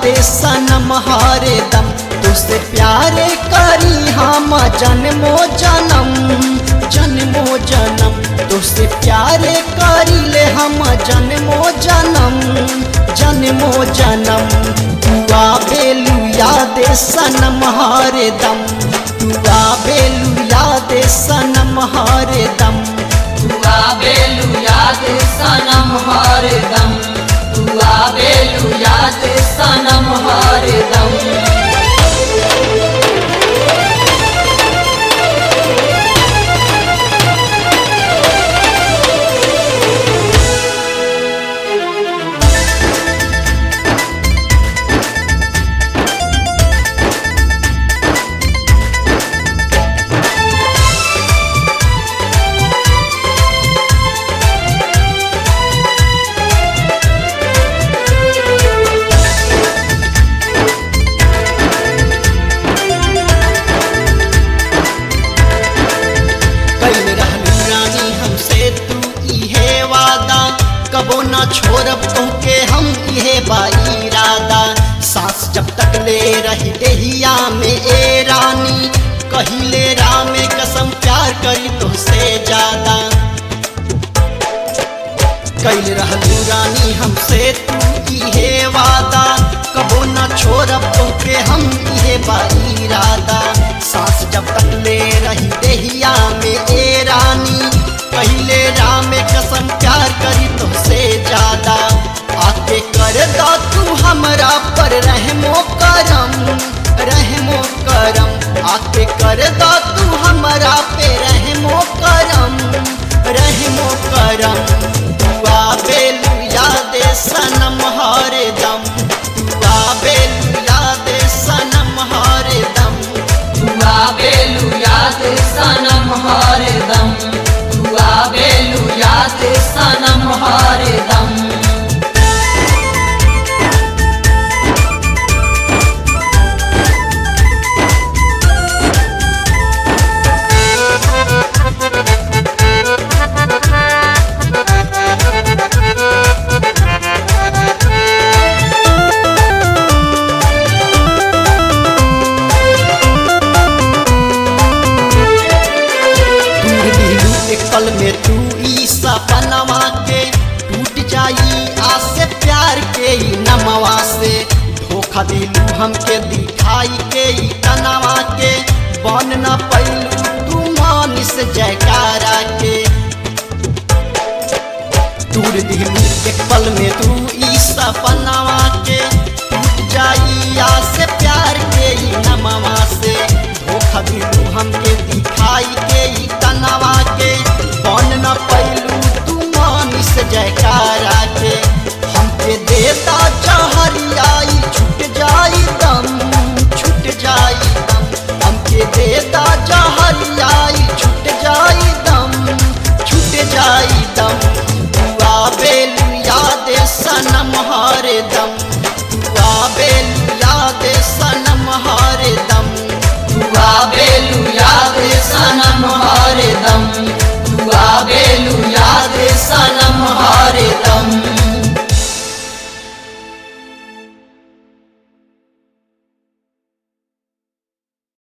दे सनम हरे दम तुझसे प्यारे करी हम जन्मो जन्म जन्मो जन्म तुझसे प्यारे करी ले हम जन्मो जन्म जन्मो जन्म दुआ बेलू याद सनम हरे दम दुआ बेलू याद सनम हरे दम दुआ बेलू याद सनम हरदम दुआ बेलू याद सनम हरदम कैल रहलू रानी हमसे तू इहे वादा कबो ना छोड़ब तोके हम इहे बाईरादा सांस जब तक ले रही देहिया में ए रानी कहिले राम कसम प्यार करी तुझसे ज्यादा कैल रहलू रानी हमसे तू इहे वादा कबो न छोड़ब तोके हम इहे बाईरादा सांस जब तक ले रही देहिया में ए रानी पहले राम कसम प्यार करी तुमसे ज्यादा आके कर दो तू हमरा पर रहमो करम रहमो करम आके कर दो तू हमरा पे रहमो करम रहमो करम दुआ बेलू याद सनम हरे दम दुआ बेलू याद सनम हरे दम दुआ बेलू याद सनम हरदम दुआ बेलू याद सनम हरदम दूर दिलू एक पल में तू ई सपनवा के टूट जाई आसे प्यार के ई नमवा से धोखा दिलू हमके दिखाई के ई तनवा के बन न पैलू तू मानिस जयकारा के दूर दिलू एक पल में तू ई सपनवा के टूट जाई आसे प्यार के ई नमवा से धोखा दिलू हमके दिखाई के ई तनवा के बन न पै